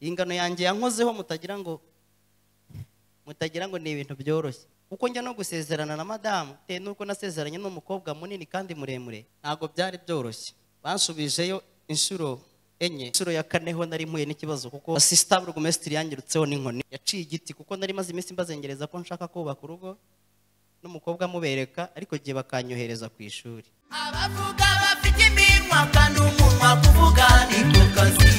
iyi ngano yanjye yankozeho mutagira ngo mutagira ngo ni ibintu byoroshye kuko njya no gusezerana na madamu bitewe n'uko nasezeranye n'umukobwa munini kandi muremure ntabwo byari byoroshye bansubijeyo inshuro enye inshuro ya kane ho nari mpuye n'ikibazo kuko sisita burugumesitiri yangirutseho n'inkoni yaciye igiti kuko nari maze iminsi mbazengereza ko nshaka kubaka urugo n'umukobwa amubereka ariko igihe bakanyohereza ku ishuri abavuga bafite iminwa kandi umunwa kuvuga ni ko kazi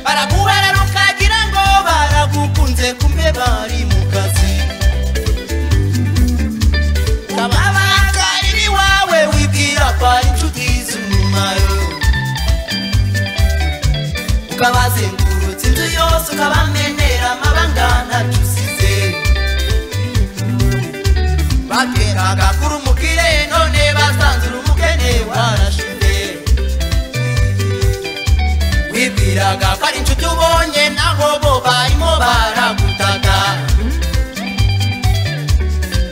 baraguherera ukagira ngo baragukunze kumbe bari mu kazi kababaga iri iwawe wibwira ko ari inshuti z'umumaro ukabazengurutsa inzu yose ukabamenera amabanga ntacyo usize bateraga kuri umukire none basanze uri umukene warashize wibwiraga ko ari inshuti ubonye naho bo barimo baragutaka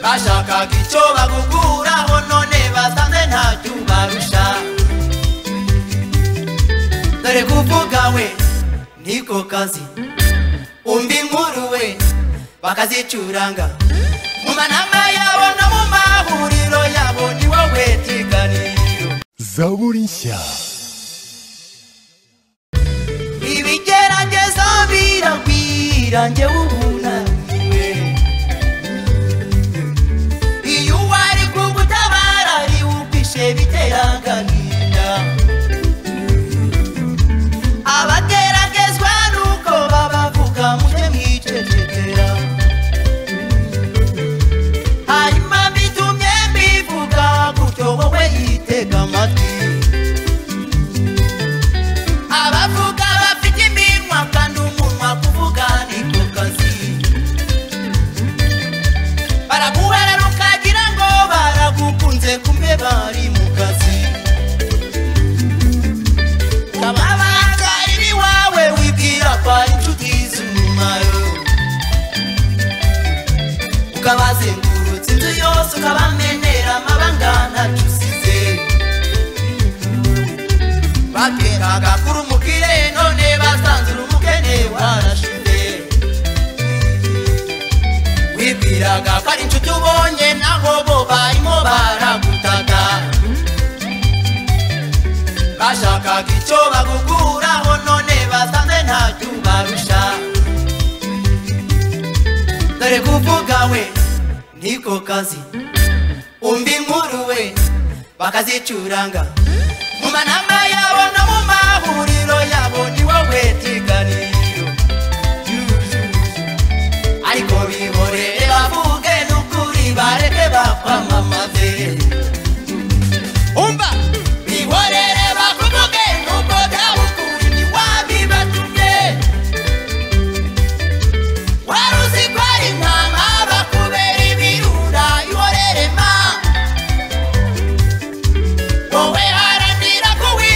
bashakaga icyo bagukuraho none basanze ntacyo ubarusha dore kuvuga we niko kazi umva inkuru we bakazicuranga mu manama yabo no mu mahuriro yabo ni wowe kiganiro zaburi nshya ibigerageza biragwira njyewe ubunaniwe iyo uwari kugutabara ari upishe bitera agahinda abageragezwa nuko babavuga mujye mwicecekera hanyuma mbitumye mbivuga gutyo wowe yitega amatwi abavuga bafite iminwa kandi umunwa kuvuga ni ko kazi baraguherera ukagira ngo baragukunze kumbe bari mu kazi kababaga iri iwawe wibwira ko ari inshuti z'umumaro ukabazengurutsa inzu yose ukabamenera amabanga ntacyo usize bateraga kuri umukire none basanze uri umukene warashize wibwiraga ko ari inshuti ubonye naho bo barimo baragutaka bashakaga icyo bagukuraho none basanze ntacyo ubarusha dore kuvuga we niko kazi umva inkuru we bakazicuranga mu manama yabo no mu mahuriro yabo ni wowe kiganiro ariko bihorere bavuge n'ukuri bareke bakwamamaze umva bihorere bakuvuge n'ubwo byaba ukuri ntiwabibatumye wari uzi ko ari intama bakubera ibirura ihorere ma wowe haranira ko wi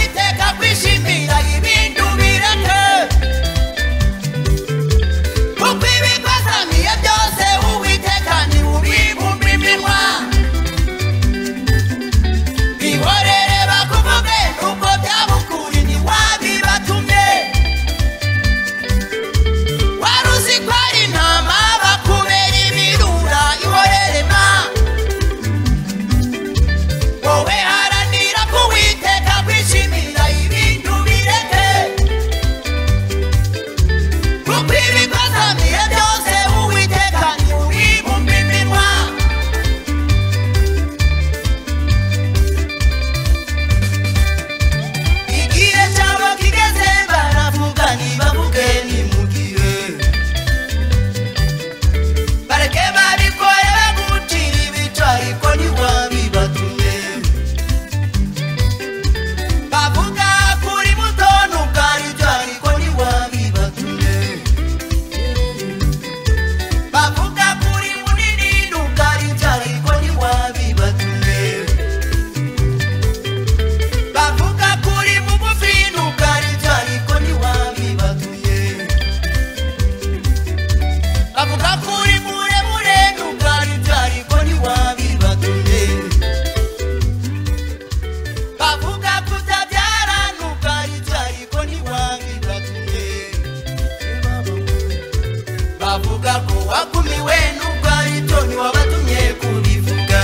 kuvuga ko wagumiwe n'ubwo ari byo ntiwabatumye kubivuga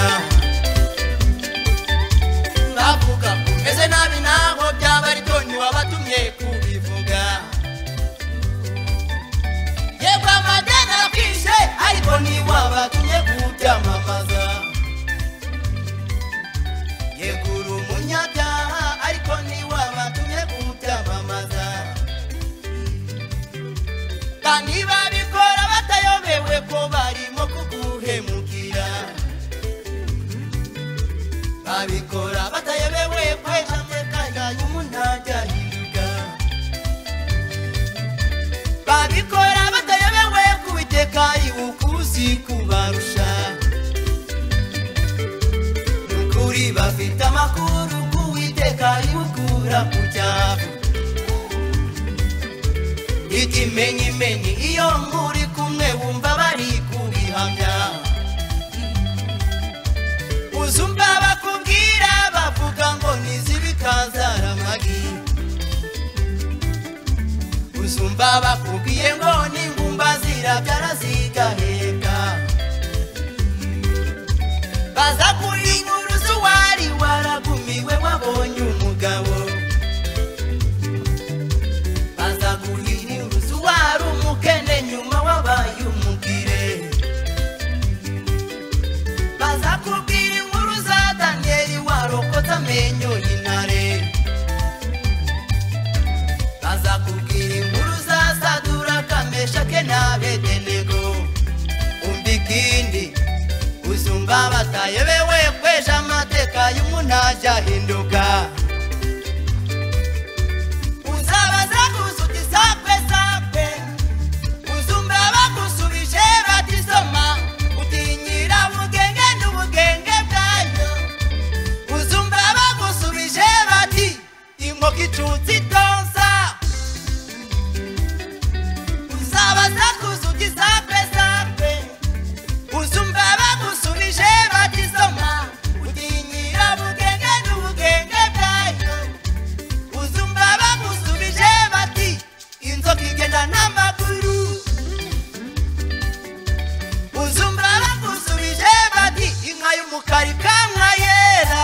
bavuga ko umeze nabi naho byaba ari byo ntiwabatumye kubivuga yego amadeni arakwishe ariko ntiwabatumye kubyamamaza yegura umunyabyaha ariko ntiwabatumye kubyamamaza kandi babikora batayobewe ko barimo kuguhemukira babikora batayobewe kwe hamwe kajyanye umuntajyahiga babikora batayobewe kubiteka ibukuzi kubarusha nukuri bafite amakuru kuwiteka ibukura ku cyavu ikimenyimenyi iyo muri kumwe wumva bari kubihamya uzumva bakubwira bavuga ngo nizibikazara amagi uzumva bakubwiye ngo n'ingumba zirabyara zigaheka baza kuri inkuru z'uwari waragumiwe wabonye umugabo baza guhinyuza uwari umukene nyuma wabaye umugire baza kubwira inkuru za daniyeli warokotse amenyo y'intare baza kubwira inkuru za sadura kameshake n'abedenego umva ikindi uzumva batayobewe kweje amateka y'umuntu ahinduka uzabaza gusuti sakwe sakwe uzumva bagusubije batisoma utinyira ubugenge n'ubugenge bwayo uzumva bagusubije bati inkoko icutse itonsa uzabaza gusuti sakwe sakwe uzumva bagusubije batisoma utinyira ubugenge n'ubugenge bwayo uzumva bagusubije bati inzoka igenda n'amaguru uzumva bagusubije bati inka y'umukara ikamwa yera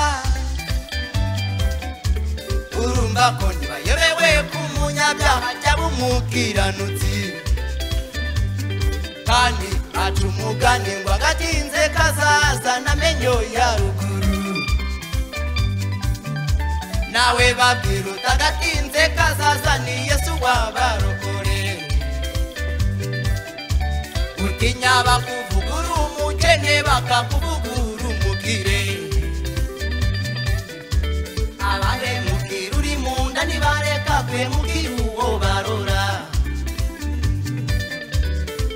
urumva ko ntibayobewe ku munyabyaha cyaba umukiranutsi kandi aca umugani ngo agatinze kazazana amenyo ya ruguru nawe babwira utagatinze kazaza ni yesu wabarokore utinya bakuvuga uri umukene bakakuvuga uri umugire abahemukira uri mu nda ntibareka kwemukira uwo barora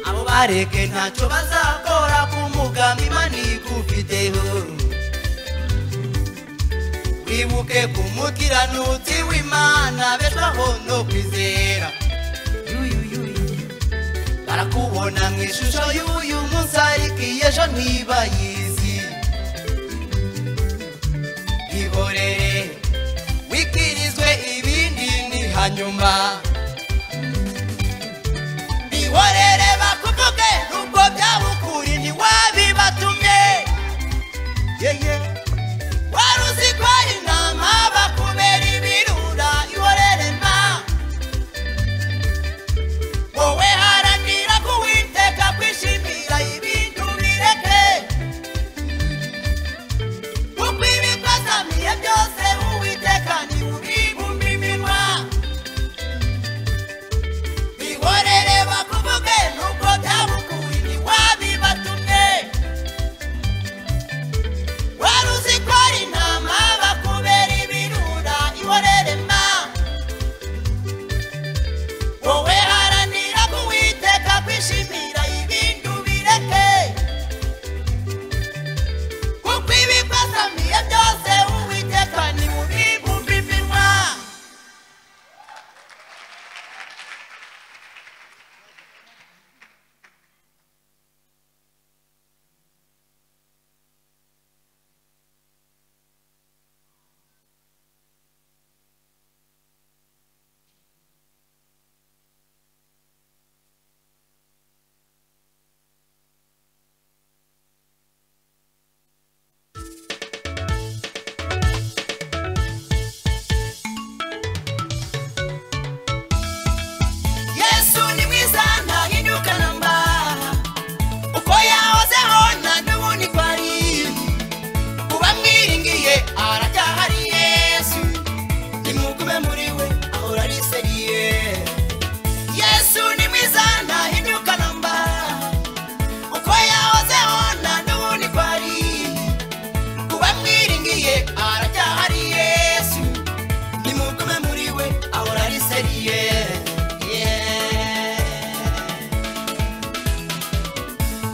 abo bareke ntacyo bazakora ku mugambi imana igufiteho wibuke ku mukiranutsi w'imana beshwaho no kwizera barakubona mu ishusho y'uyu munsi ariko iyi ejo ntibayizi ihorere wikirizwe ibindi ni hanyuma ihorere bakuvuge nubwo byaba ukuri ntiwabibatumye yeye wari uzi ko ari intama bakubera ibirura ihorere mba wowe haranira kuwiteka kwishimira ibintu bireke kuko ibikozamiye byose uwiteka ni ubigumba iminwa ihorere bakuvuge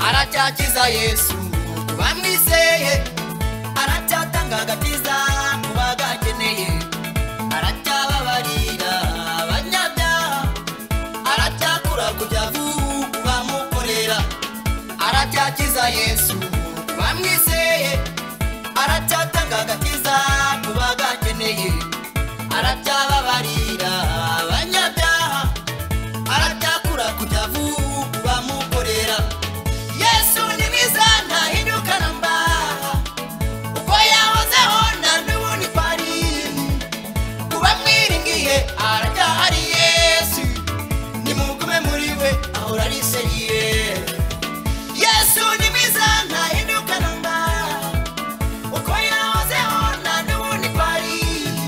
aracyakiza yesu ku bamwizeye aracyatanga agakiza mu bagakeneye aracyababarira abanyabyaha aracyakura kujya vuba ku bamukorera aracyakiza yesu ku bamwizeye aracyatanga agakiza ku bagakeneye aracyababarira abanyabyaha aracyakura kujya vuba ku bamukorera yesu ni mwiza ntahinduka na mba uko yahozeho nta n'ubu ni parimu kuba mwiringiye aracyahari yesu nimugume muri we ahora ariseriye yesu ni mwiza ntahinduka na mba uko yahozeho nta n'ubu ni parimu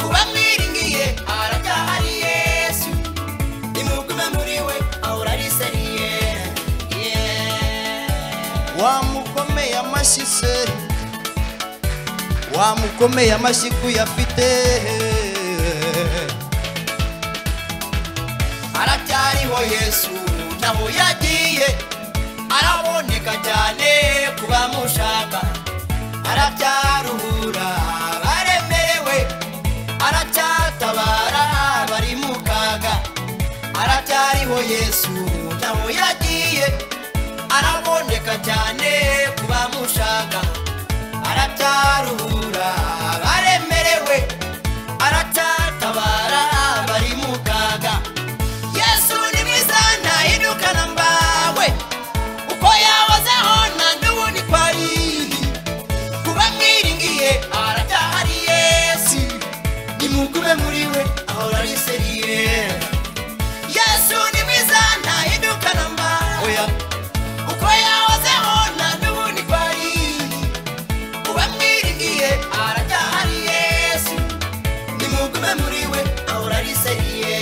kuba mwiringiye aracyahari yesu nimugume muri we ahora ariseriye yeah. wamukomeye amashyi se wamukomeye amashyi kuyafite aracyariho yesu naho yagiye araboneka cyane ku bamushaka aracyaruhura baremerewe aracyatabara bari mu kaga aracyariho yesu naho yagiye araboneka cyane ku bamushaka aracyaruhura baremerewe aracyatabara bari mu kaga yesu ni mwiza ntahinduka na mbawe uko yahozeho nta n'ubundi kwari kuba mwiringiye aracyahari yesu nimugube muri we ahora ariseriye yesu ni mwiza ntahinduka na mbawe oya uko yahozeho nta n'ubundi kwari kuba mwiringiye aracyahari yesu nimugume muri we ahora ariseriye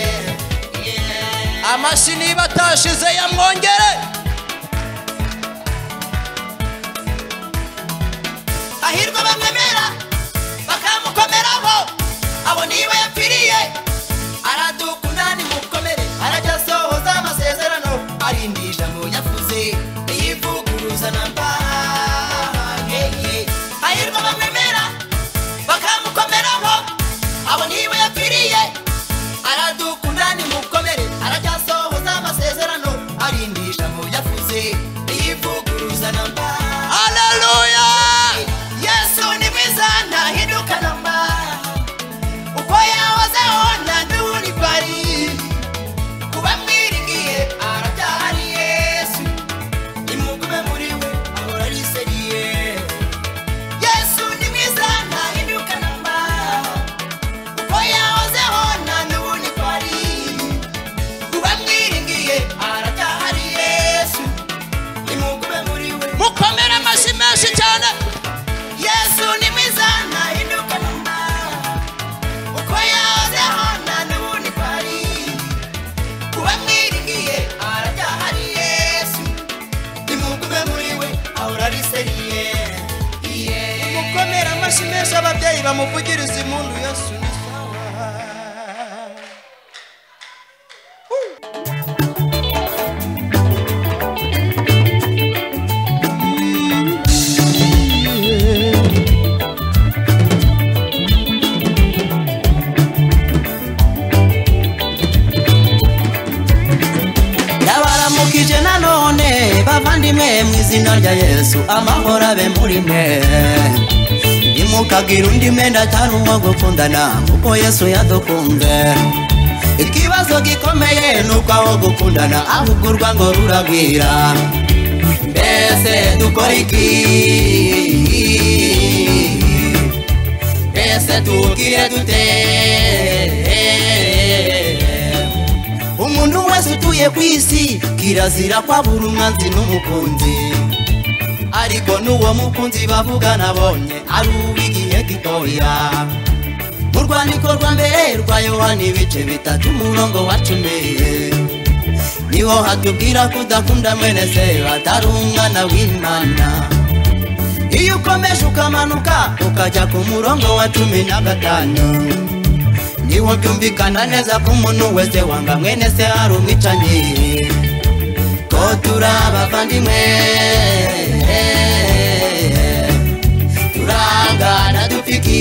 Yeah. amashyi niba atashize yamwongere hahirwa bamwemera bakamukomeraho abo niba yapfiriye aradukunda nimukomere aracyasohoza amasezerano arinda ijambo yavuze niyivuguruza na mbahangeye hahirwa bamwemera bakamukomeraho abo niba yapfiriye aradukunda nimukomere aracyasohoza amasezerano arinda ijambo yavuze niyivuguruza na mbahangeye haleluya yesu ni mwiza ntahinduka namba uko yahozeho nta n'ubundi kwari kuba mwiringiye arabyahari yesu nimugume muri we ahora ariseriye yesu ni mwiza ntahinduka namba uko yahozeho nta n'ubundi kwari kuba mwiringiye arabyahari yesu nimugume muri we mukomere amashyi menshi cyane yesu ni mwiza ntahinduka namba uko yahozeho nta n'ubundi kwari kuba mwiringiye aracyahari yesu nimugume muri we ahora ariseriye mukomere amashyi menshi ababyeyi bamuvugiriza impundu yesu ni sawa yabaramukije nanone bavandimwe mu izina rya yesu amahoro abe muri mwe ntimukagira undi mwenda atari uwo gukundana kuko yesu yadukunze ikibazo gikomeye ni uko aho gukundana ahubwo urwango ruragwira mbese dukora iki mbese tubwire dute umuntu wese utuye ku isi kirazira kwabura umwanzi n'umukunzi ariko n'uwo mukunzi bavuga nabonye ari uw'igihe gitoya mu rwandiko rwa mbere rwa yohana ibice bitatu umurongo wa cumi niho hatubwira kudakunda mwene se atari umwana w'imana iyo ukomeje ukamanuka ukajya ku murongo wa cumi na gatanu niwo byumvikana neza ko umuntu wese wanga mwene se hari umwicanyi two turi abavandimwe turangana dupfiki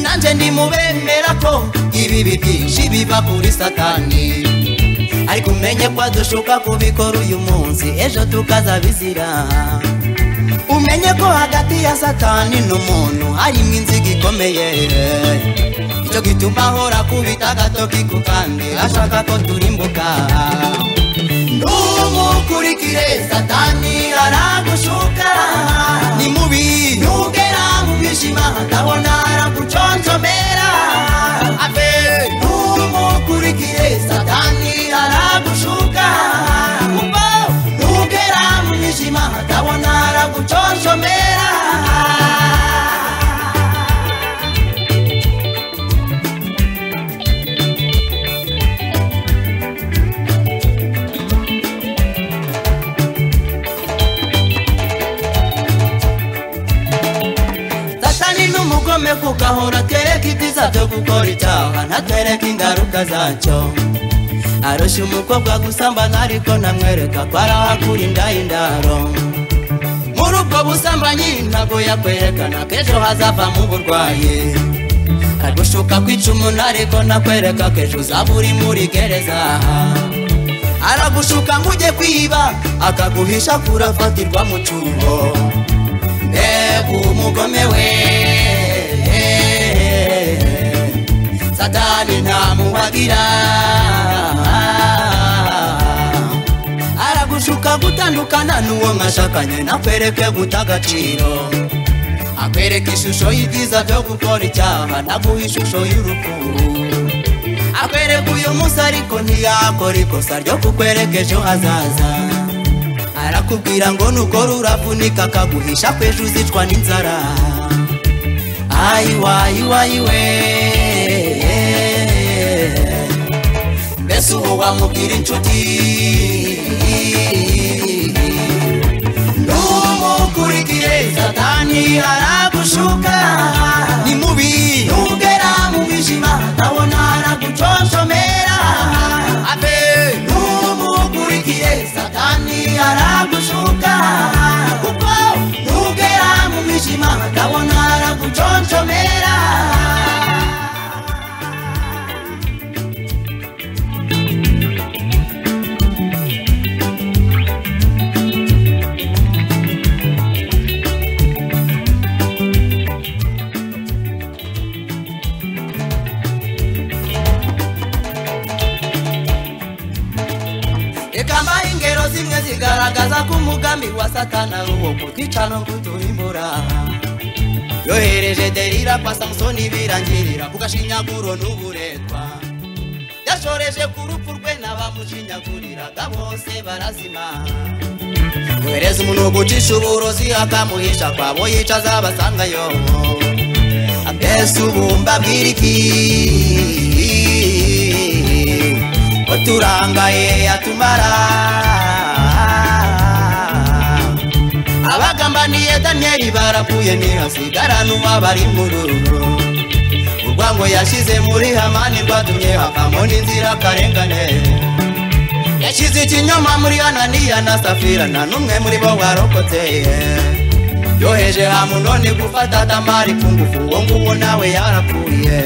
nanjye ndi mu bemera ko ibibi byinshi biva kuri satani ariko umenye ko dushuka kubikora uyu munsi ejo tukazabizira umenye ko hagati ya satani n'umuntu harimo inziga ikomeye icyo gituma ahora kubita agatoki ku kandi ashaka ko turimbuka ntumukurikire satani aragushuka ni mubi ntugera mu bijima ndabona araguconjomera ave ntumukurikire satani aragushuka kuko ntugera mu bijima ndabona araguconjomera satani n'umugome kuko ahora atwereka ibyiza byo gukora icyaha ntatwereka ingaruka zacyo arusha umukobwa gusambana ariko namwereka ko ari aho akura inda y'indaro muri ubwo busambanyi ntabwo yakwerekana ko ejo hazavamo uburwayi aragushuka kwica umuntu ariko nakwereka ko ejo uzaba uri muri gereza aragushuka ngo ujye kwiba akaguhisha kurafatirwa mu cyuho mbega umugome we satani ntamuhagira aragushuka gutandukana n'uwo mwashakanye nakwereke guta agaciro akwereka ishusho y'ibyiza byo gukora icyaha naguha ishusho y'urupfu akwereka uyu munsi ariko ntiyakora ikosa ryo kukwereka ejo hazaza arakubwira ngo nukora uravunika akaguhisha kwejo uzicwa n'inzara ayiwayiwayiwe mbese ubu wamubwira inshuti numukurikire satani aragushuka ni mubi nugera mu bijima ndabona araguconshomera abe numukurikire satani aragushuka kuko nugera mu mijima ndabona araguconshomera reka mbahe ingero zimwe zigaragaza ko umugambi wa satani ari uwo kutwica no kutuhimbura yohereje derira kwa samusoni birangirira ku gashinyaguro n'uburetwa yashoreje ku rupfu rwe n'abamushinyaguriraga bose barazima yohereza umuntu gucisha uburozi akamuhisha kwabo yicaza abasangayo mbese ubu mbabwira iki uturangaye atumara abagambaniye daniyeli barapfuye ntihasigarana uwabari mu ruru urwango yashyize muri hamani rwatumye havamo n'inzira karengane yashyize ikinyoma muri ananiya na safira nta n'umwe muri bo warokotse yoheje hamunoni gufata tamari ku ngufu uwo nguwo nawe yarapfuye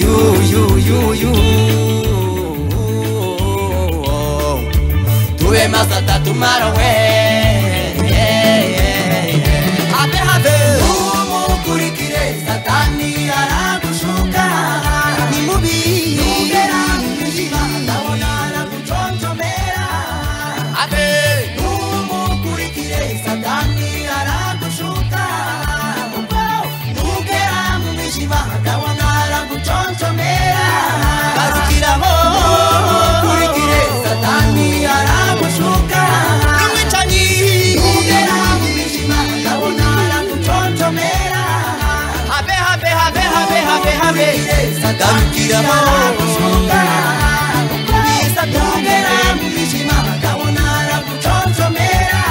yu yu yu yu tuwe masata tumara we habe habe umukurikire satani aragushuka ni mubi ugera mu mwijima ndabona araguconjomera habe umukurikire satani aragushuka kuko ugera mu mwijima ndabona araguconjomera garukiraho umukurikire satani aragushuka n'umwicanyi ugera mu mwijima ndabona araguconjomera habe habe habe habe habe habe garukiraho umukurikire satani mu mwijima ndabona araguconjomera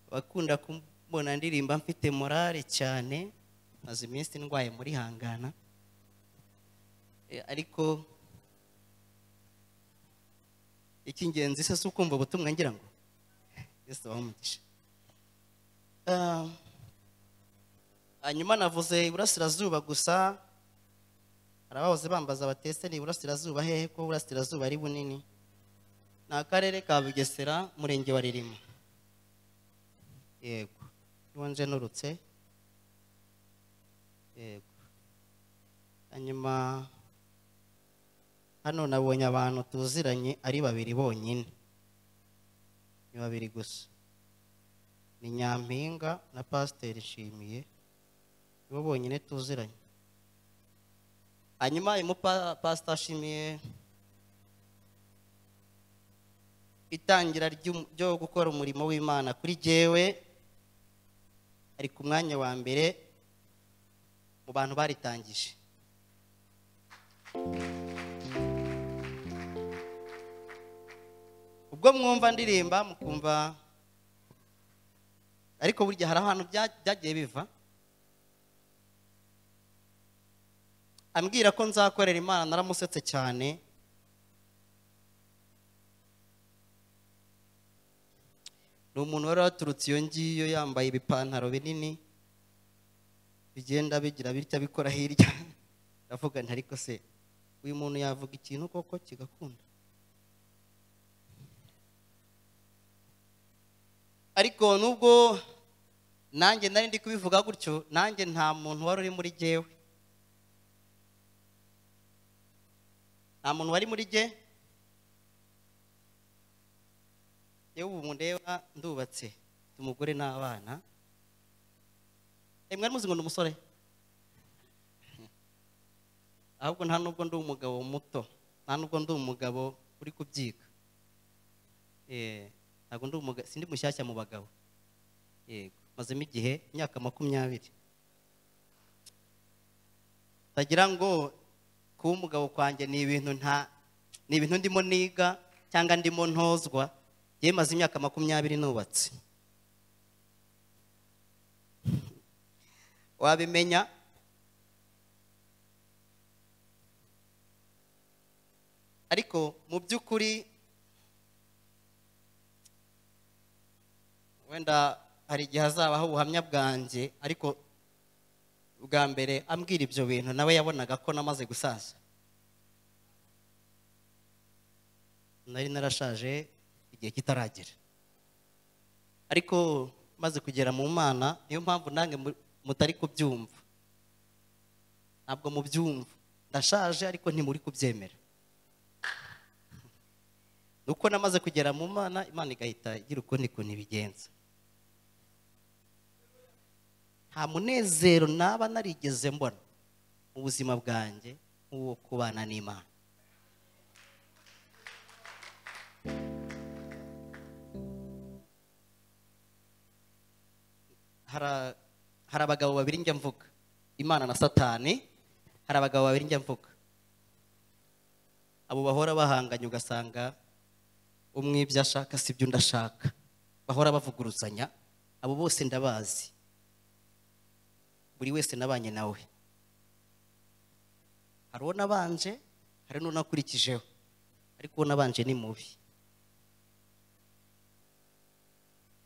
abakunda kumbona ndirimba mfite morale cyane maze iminsi ndwaye muri hangana Eh, ariko icy'ingenzi se si ukumva ubutumwa ngira ngo yesu umugisha Ah, hanyuma navuze iburasirazuba gusa hari abahoze bambaza batese ni iburasirazuba hehe ko uburasirazuba ari bunini ni akarere ka bugesera umurenge wa ririma yego niho nje nturutse yego hanyuma hano nabonye abantu tuziranye ari babiri bonyine ni babiri gusa ni nyampinga na pasiteri nshimiye nibo bonyine tuziranye hanyuma harimo pa- pasita nshimiye itangira ry'um- ryo gukora umurimo w'imana kuri jyewe ari ku mwanya wa mbere mu bantu baritangije ubwo mwumva ndirimba mukumva ariko burya hari ahantu bya- byagiye biva ambwira ko nzakorera imana naramusetse cyane ni umuntu wari waturutse iyo ngiyo yambaye ibipantaro binini bigenda bigira bitya bikora hirya ndavuga nti ariko se uyu muntu yavuga ikintu koko kigakunda ariko nubwo nanjye nari ndi kubivuga gutyo nanjye nta muntu wari uri muri jyewe nta muntu wari muri jye yewe ubu mundeba ndubatse mfite umugore n'abana Eh, mwari muzi ngo ni umusore ahubwo nta nubwo ndi umugabo muto nta nubwo ndi umugabo uri kubyiga Eh, ntabwo ndi umugabo sindi mushyashya mu bagabo yego mazemo igihe imyaka makumyabiri ndagira ngo kuba umugabo kwanjye ni ibintu nta ni ibintu ndimo niga cyangwa ndimo ntozwa yewe maze imyaka makumyabiri nubatse wabimenya ariko mu by'ukuri wenda hari igihe hazabaho ubuhamya bwanjye ariko bwa mbere ambwira ibyo bintu nawe yabonaga ko namaze gusaza nari narashaje igihe kitaragera ariko maze kugera mu mana niyo mpamvu nange mu- mutari kubyumva ntabwo mubyumva ndashaje ariko ntimuri kubyemera nuko namaze kugera mu mana imana igahita igira ukundi kuntu ibigenza nta munezero naba narigeze mbona mu buzima bwanjye nk'uwo kubana n'imana Hara- hari abagabo babiri njya mvuga imana na satani hari abagabo babiri njya mvuga abo bahora bahanganye ugasanga umwe ibyo ashaka si byo ndashaka bahora bavuguruzanya abo bose ndabazi buri wese nabanye nawe hari uwo nabanje hari n'uwo nakurikijeho ariko uwo nabanje ni mubi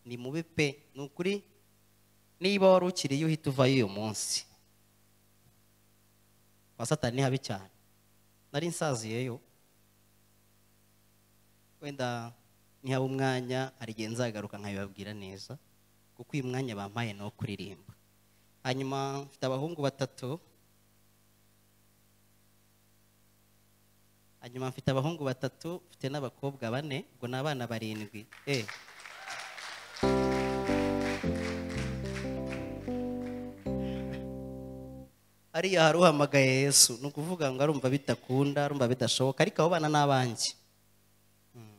ni mubi pe ni ukuri niba wari ukiriye uhita uvayo uyu munsi kwa satani ni habi cyane nari nsaziyeyo wenda nihaba umwanya hari igihe nzagaruka nkabibabwira neza kuko uyu mwanya bampaye ni uwo kuririmba hanyuma mfite abahungu batatu hanyuma mfite abahungu batatu mfite n'abakobwa bane ubwo ni abana barindwi eh hariya hari uhamagaye yesu ni ukuvuga ngo arumva bidakunda arumva bidashoboka ariko abo bana ni abanjye Mm.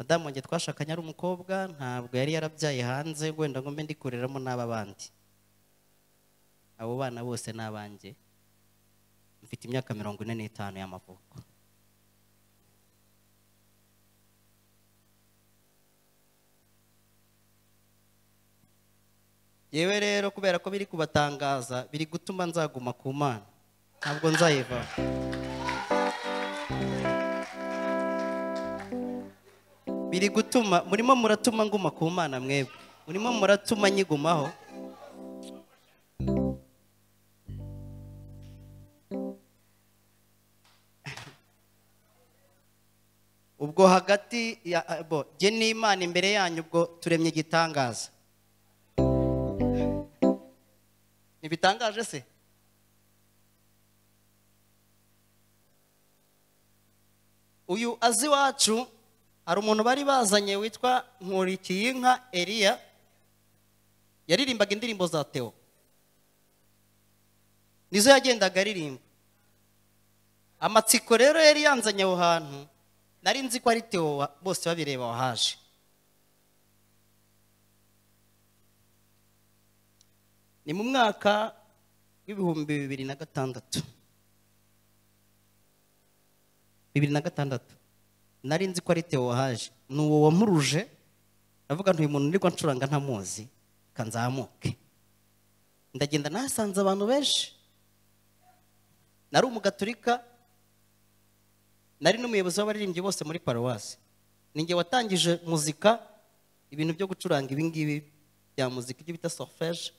madamu wanjye twashakanye ari umukobwa ntabwo yari yarabyaye hanze wenda ngo mbe ndikureramo n'aba bandi abo bana bose ni abanjye mfite imyaka mirongo ine n'itanu y'amavuko yewe rero kubera ko biri kubatangaza biri gutuma nzaguma ku mana ntabwo nzayiva biri gutuma murimo muratuma nguma ku mana mwebwe murimo muratuma nyigumaho ubwo hagati ya bo jye n'imana imbere yanyu ubwo turemye igitangaza ntibitangaje se uyu azi iwacu hari umuntu bari bazanye witwa nkurikiyinka eliya yaririmbaga indirimbo za teo nizo yagendaga aririmba amatsiko rero yari yanzanye aho hantu nari nzi ko ari teo wa- bose babireba wahaje ni mu mwaka w'ibihumbi bibiri na gatandatu bibiri na gatandatu nari nzi ko ari teo wahaje ni uwo wamuruje ndavuga ntuyu muntu nirwa ncuranga ntamuzi reka nzamuke ndagenda nahasanze abantu benshi nari umugaturika nari n'umuyobozi w'abaririmbyi bose muri paruwasi ninjye watangije muzika ibintu byo gucuranga ibingibi bya muzika ibyo bita solfege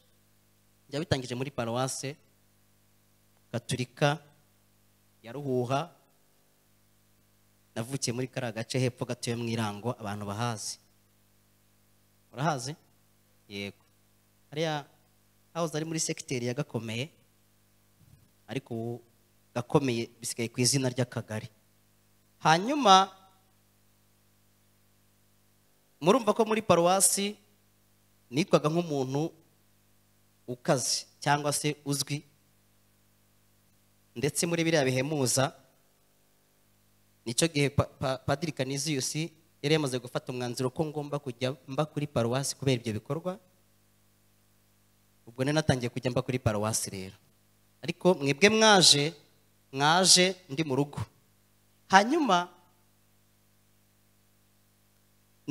byabitangije muri paruwase gaturika ya ruhuha navukiye muri kariya gace hepfo gatuye mu irango abantu bahazi urahazi yego hariya hawuze ari muri segiteri ya gakomeye ariko ubu gakomeye bisigaye ku izina ry'akagari hanyuma murumva ko muri paruwasi nitwaga nk'umuntu ukaze cyangwa se uzwi ndetse muri biriya bihemuza nicyo gihe Pa- Pa- padiri kaniziyusi yari yamaze gufata umwanzuro ko ngomba kujya mba kuri paruwasi kubera ibyo bikorwa ubwo nari natangiye kujya mba kuri paruwasi rero ariko mwebwe mwaje mwaje ndi mu rugo hanyuma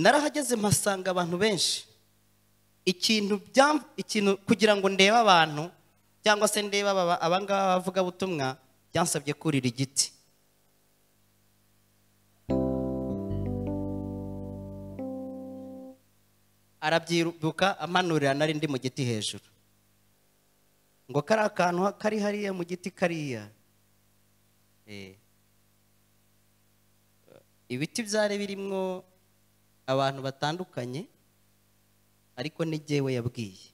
narahageze mpasanga abantu benshi ikintu byam- ikintu kugira ngo ndebe abantu cyangwa se ndebe aba abangaba bavugabutumwa byansabye kurira igiti arabyiruka amanurira nari ndi mu giti hejuru ngo kari akantu kari hariya mu giti kariya Eh. ibiti byari birimwo abantu batandukanye ariko ni jyewe yabwiye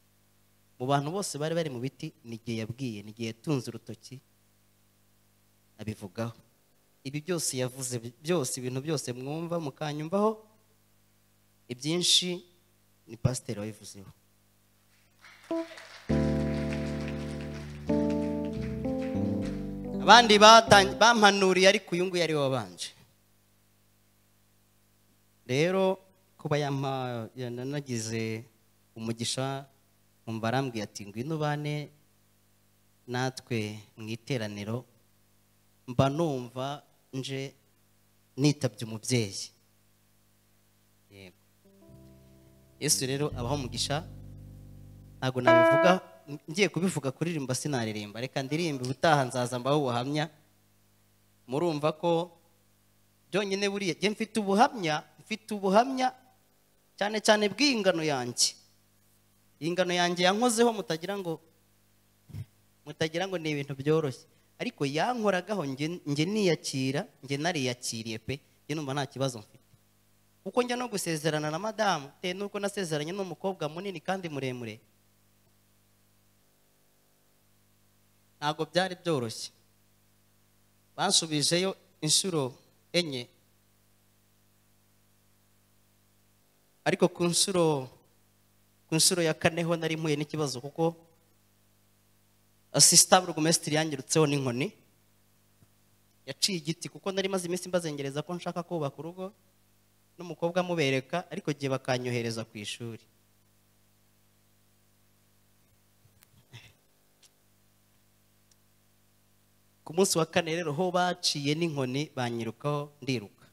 mu bantu bose bari bari mu biti ni jye yabwiye ni jye yatunze urutoki abivugaho ibi byose yavuze bi- byose ibintu byose mwumva mukanyumvaho ibyinshi ni pasiteri wabivuzeho abandi batanye- bampanuriye ariko uyu nguyu ari we wabanje rero kuba yampa yanagize umugisha nkumva arambwiye ati ngwino bane natwe mu iteraniro mba numva nje nitabye umubyeyi yego yesu rero abaho umugisha ntabwo nabivuga ngiye kubivuga kuririmba sinaririmba reka ndirimbe ubutaha nzaza mbaho ubuhamya murumva ko byonyine buriya njye mfite ubuhamya mfite ubuhamya cyane cyane bw'ingano yanjye iyi ngano yanjye yankozeho mutagira ngo mutagira ngo ni ibintu byoroshye ariko yankoragaho njye njye niyakira njye nariyakiriye pe njye numva nta kibazo mfite kuko njya no gusezerana na madamu bitewe n'uko nasezeranye n'umukobwa munini kandi muremure ntabwo byari byoroshye bansubijeyo inshuro enye ariko ku nshuro ku nshuro ya kane ho nari mpuye n'ikibazo kuko asisita burugumesitiri yangirutseho n'inkoni yaciye igiti kuko nari maze iminsi mbazengereza ko nshaka kubaka urugo n'umukobwa amubereka ariko gihe bakanyohereza ku ishuri ku munsi wa kane rero ho baciye n'inkoni banyirukaho ndiruka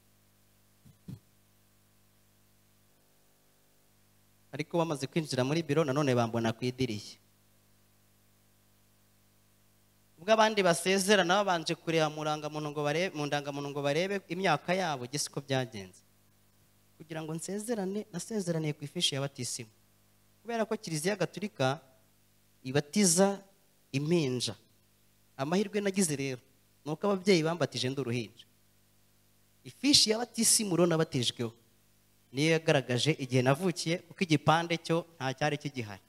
ariko bamaze kwinjira muri biro nanone bambona ku idirishya ubwo abandi basezerana babanje kureba mu ndangamuntu ngo barebe mu ndangamuntu ngo barebe imyaka yabo gese uko byagenze kugira ngo nsezerane nasezeraniye ku ifishi ya batisimu kubera ko kiliziya gatulika ibatiza impinja amahirwe nagize rero ni uko ababyeyi bambatije ndi uruhinja ifishi ya batisimu rero nabatijweho niyo yagaragaje igihe navukiye kuko igipande cyo nta cyari kigihari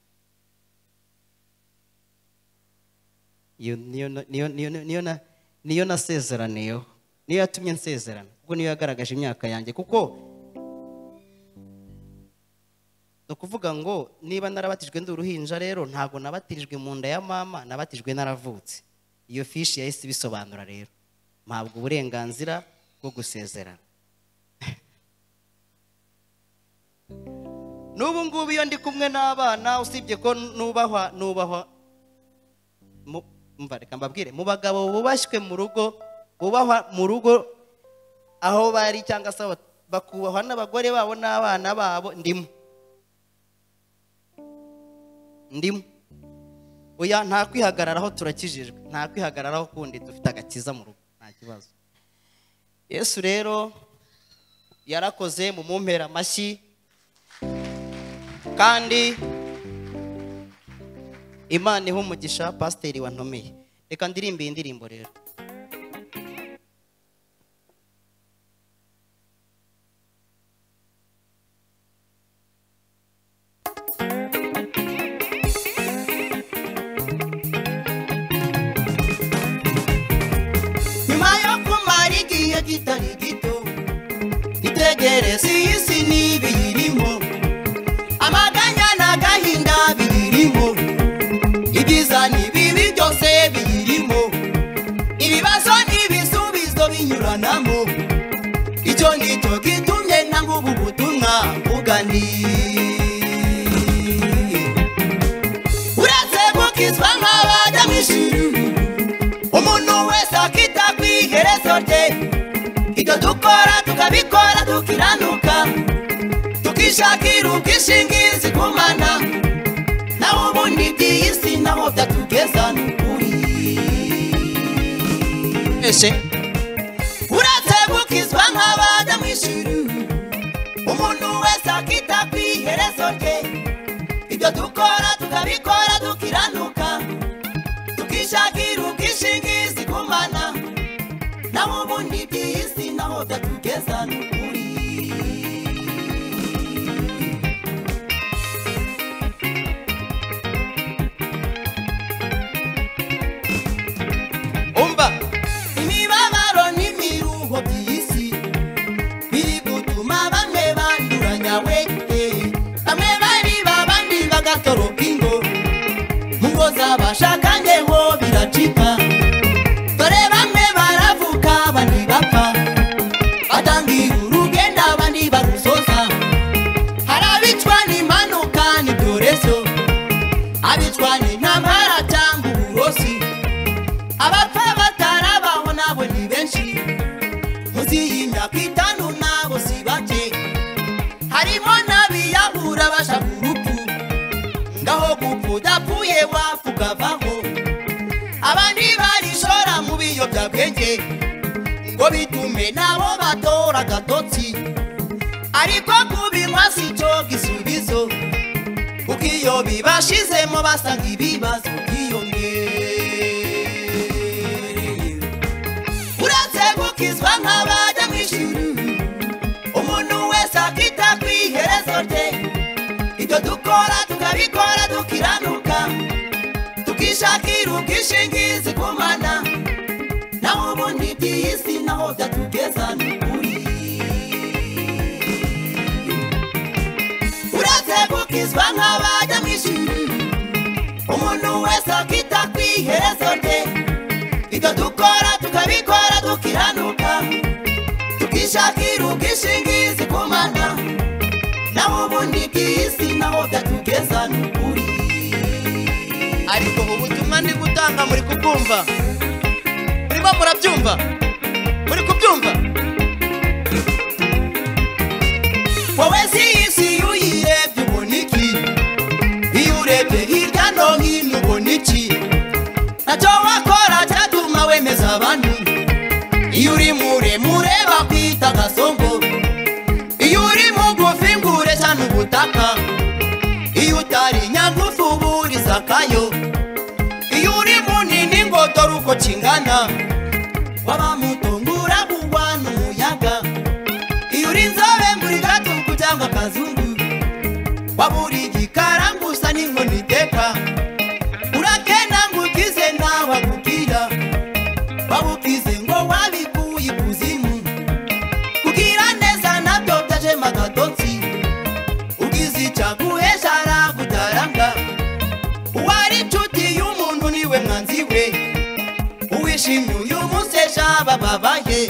Iyo- niyo na- niyo- niyo- niyo na- niyo nasezeraniyeho niyo yatumye nsezerana kuko niyo yagaragaje imyaka yanjye kuko ni ukuvuga ngo niba narabatijwe ndi uruhinja rero ntabwo nabatijwe mu nda ya mama nabatijwe naravutse iyo fishi yahise ibisobanura rero mpabwa uburenganzira bwo gusezerana n'ubu ngubu iyo ndi kumwe n'abana usibye ko nubahwa nubahwa mu- umva reka mbabwire mu bagabo bubashywe mu rugo bubahwa mu rugo aho bari cyangwa se aho bakubahwa n'abagore babo n'abana babo ndimo ndimo oya nta kwihagararaho turakijijwe nta kwihagararaho kundi dufite agakiza mu rugo nta kibazo yesu rero yarakoze mu mumpera amashyi kandi imana iha umugisha pasiteri wantomeye reka ndirimbe iyi ndirimbo rero nyuma yo kumara igihe kitari gito itegereze iyi si n'ibiyirimo amaganya n'agahinda biyirimo ibyiza n'ibibi byose biyirimo ibibazo n'ibisubizo binyuranamo icyo nicyo gitumye nanga ubu butumwa bugani uretse gukizwa nk'abajya mu ijuru umuntu wese akita ku iherezo rye ibyo dukora tukabikora tukiranuka tukishakira ubwishingizi ku mana naho ubundi iby'iyi si naho byatugeza ni ukuri ese uretse gukizwa nk'abajya mu ijuru umuntu wese akita ku iherezo rye ibyo dukora tukabikora dukiranuka tukishakira ubwishingizi ku mana naho ubundi iby'iyi si naho byatugeza ni ukuri umva imibabaro n'imiruho by'isi biri gutuma bamwe banduranya we bamwe bariba abandi bagatoroka ingo mu ngo z'abashakanye ho biracika dore bamwe baravuka abandi bapfa batangira urugendo abandi barusoza hari abicwa n'impanuka n'ibyorezo abicwa n'intamara cyangwa uburozi abapfa batarabaho nabo ni benshi munsi y'imyaka itanu nabo si bake harimo n'abiyahura bashaka urupfu ngaho gupfa udapfuye wapfa ukavaho abandi barishora mu biyobyabwenge ngo bitume nabo batora agatotsi ariko kubinywa si cyo gisubizo kuko iyo bibashizemo basanga ibibazo byiyongereye uretse gukizwa nk'abajya mu ijuru umuntu wese akita ku iherezo rye ibyo dukora tukabikora dukiranuka tukishakira ubwishingizi ku mana naho ubundi iby'iyi si naho byatugeza ni ukuri uretse gukizwa nk'abajya mu ijuru umuntu wese akita ku iherezo rye ibyo dukora tukabikora dukiranuka tukishakira ubwishingizi ku mana naho ubundi bw'isi naho byatugeza ni ukuri ariko ubutumwa ndi gutanga muri kubwumva murimo murabyumva muri kubyumva wowe si isi yuyirebye ubona iki abandi iyo uri muremure bakwita gasongo iyo uri mugufi ngo ureshya n'ubutaka iyo utari nyagufi uba uri sakayo iyo uri munini ngo dore uko kingana waba muto ngo uragurwa n'umuyaga iyo uri inzobe muri gatuku cyangwa akazungu waba uri igikara ngo usa n'inkoni iteka urakenda ngo ukize ntawe akubwira waba ukize ngo wabikuye ikuzimu kugira neza nabyo byajemo agatotsi ugize icyaguhesha aragutaranga uwari inshuti y'umuntu niwe mwanzi we uwishimye uyu munsi ejo abababaye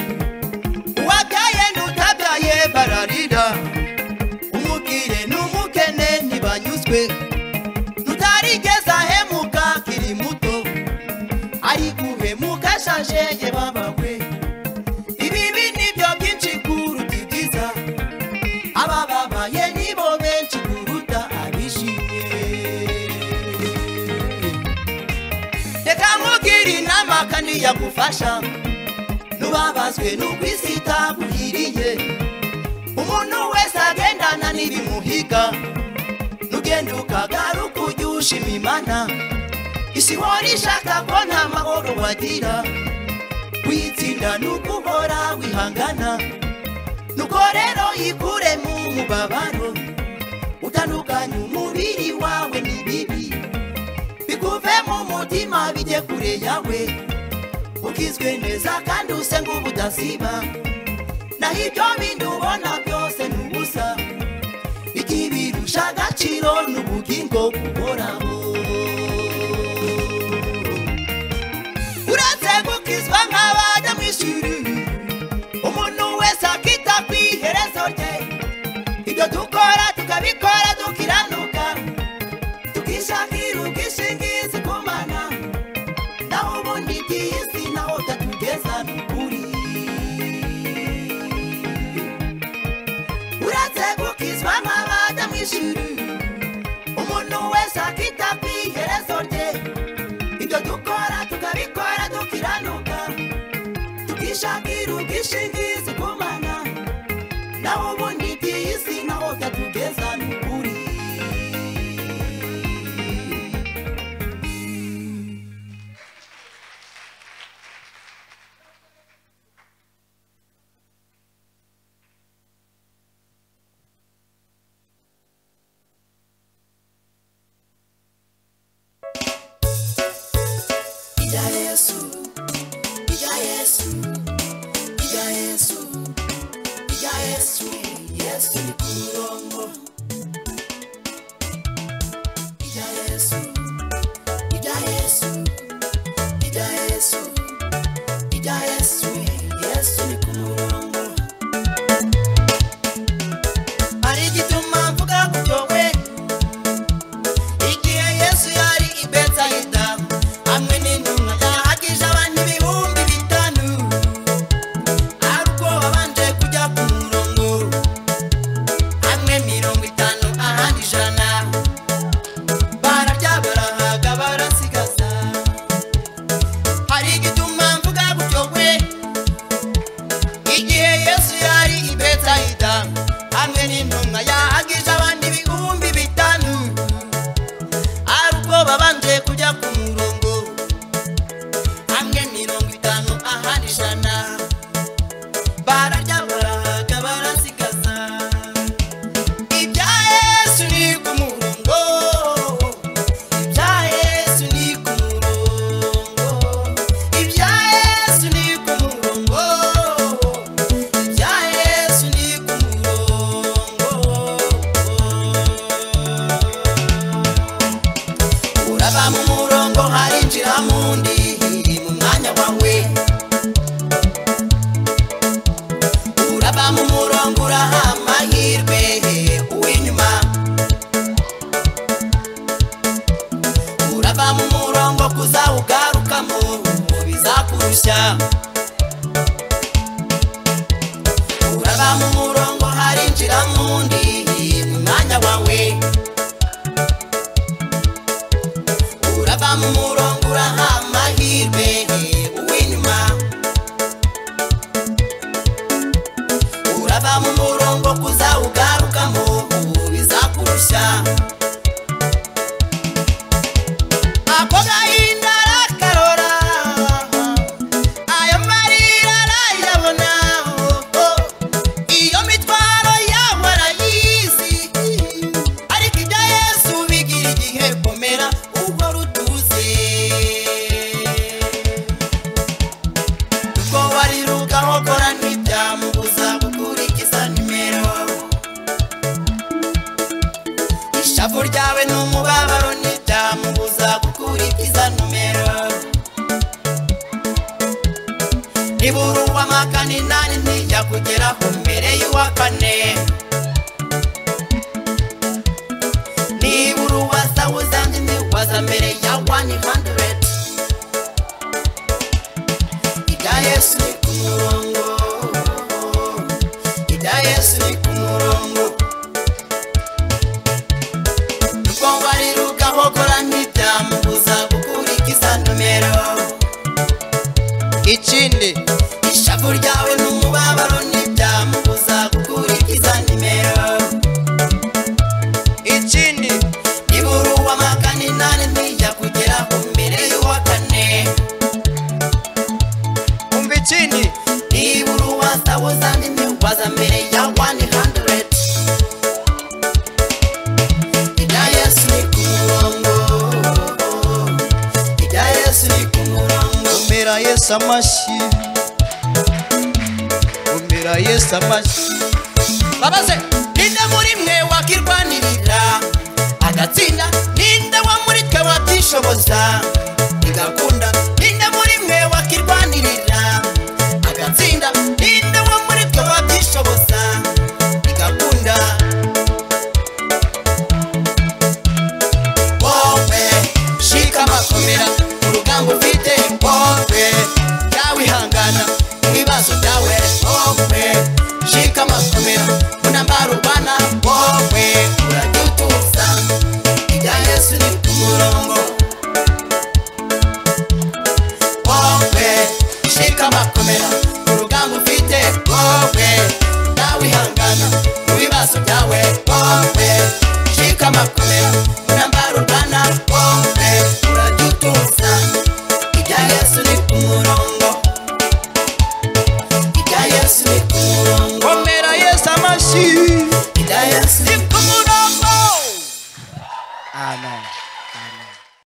uwabyaye n'utabyaye bararira umubwire n'umukene ntibanyuzwe tutarigeze ahemuka akiri muto ari guhemuka ashaje ye babawe ibibi nibyo byinshi kuruta ibyiza abababaye nibo benshi kuruta abishimye reka nkubwire inama kandi yagufasha n'ubabazwe n'uko isi itaguhiriye umuntu wese agendana n'ibimuhiga n'ugenda ukagaruka ujya ushima imana isi ihora ishaka ko nta mahoro wagira kuyitsinda ni uko uhora wihangana nuko rero yikure mu mubabaro utandukanye umubiri wawe n'ibibi bikuve mu mutima bijye kure yawe ukizwe neza kandi use ngo ubudasiba naho ibyo bindi ubona byose ni ubusa ikibirusha agaciro ni ubugingo buhoraho uretse gukizwa nk'abajya mu ishuri umuntu wese akita ku iherezo rye ibyo dukora tukabikora dukiranuka tukishakira ubwishingizi ku mana naho ubundi iby'iyi si naho utatugeza ni ukuri uretse gukizwa nk'abajya mu ishuri umuntu wese akita ku iherezo rye ibyo dukora tukabikora dukiranuka tukishakira ubwishingizi ku mana naho ubundi iby'iyi si naho utatugeza ni ukuri Ija Yesu, Ija Yesu, Ija Yesu, Ija Yesu, Yesu ni kulongo. Ija Yesu, Ija Yesu, Ija Yesu, Ija Yesu, Yesu ni kulongo. Hari igituma mvuga gutyo we, igihe yesu yari i betsaida hamwe n'intumwa yahagije abantu ibihumbi bitanu ari ubwo babanje kujya ku murongo hamwe mirongo itanu ahandi ijana bararya barahaga barasigaza hari igituma mvuga gutyo we igihe yesu yari i betsaida hamwe n'intumwa yahagije abandi ibihumbi bitanu ari ubwo babanje kujya ku murongo hamwe mirongo itanu ahandi ijana bararya barahaga barasigaza ibya yesu ni ku murongo ibya yesu ni ku murongo ibya yesu ni ku murongo ibya yesu ni ku murongo uraba mu murongo harinjira mu ndi mu mwanya wawe uraba mu murongo uraha amahirwe uw'inyuma uraba mu murongo kuzawugarukamo bizakurushya uraba mu murongo harinjira mu ndi mu mwanya wawe uraba mu murongo uraha amahirwe uw'inyuma urava mu murongo kuzawugarukamo ubu bizakurushya ako gahinda arakarora ayo marira arayabona iyo mitwaro yabo arayizi ariko ibya yesu bigira igihe komera ubwo rutuzi kuko wariruka hokora ntibyamubuza gukurikiza nimero ishavu ryawe n'umubabaro ntibyamubuza gukurikiza numero nibura uw'amakani nani ntijya kugeraho mbere y'uwa kane nibura uwa sawuzandi ntiwaza mbere ya wani handireti ibya yesu ni ku murongo ibya yesu ni ku murongo nuko wariruka hokora ntibyamubuza gukurikiza nomero ikindi ishavu ryawe n'umubabaro ntibyamubuza gukurikiza nimero ikindi nibura uw'amakani nane ntijya kugera ku mbere y'uwa kane umva ikindi nibura uwa sawuzandi ntiwaza mbere ya wani handireti ibya yesu ni ku murongo ibya yesu ni ku murongo umira yesu amashyi umira yesu amashyi babaze ninde muri mwe wakirwanirira agatsinda ninde wa muri twe watishoboza igakunda ninde muri mwe wakirwanirira agatsinda ninde wa muri twe watishoboza igakunda wowe shika amakomera urugamba ufite wowe yawihangana ibibazo byawe wowe shika amakomera unambara urwana wowe urajya utuza ibya yesu ni ku murongo wowe shika amakomera urugamba ufite wowe yawihangana ibibazo byawe wowe shika amakomera unambara urwana wowe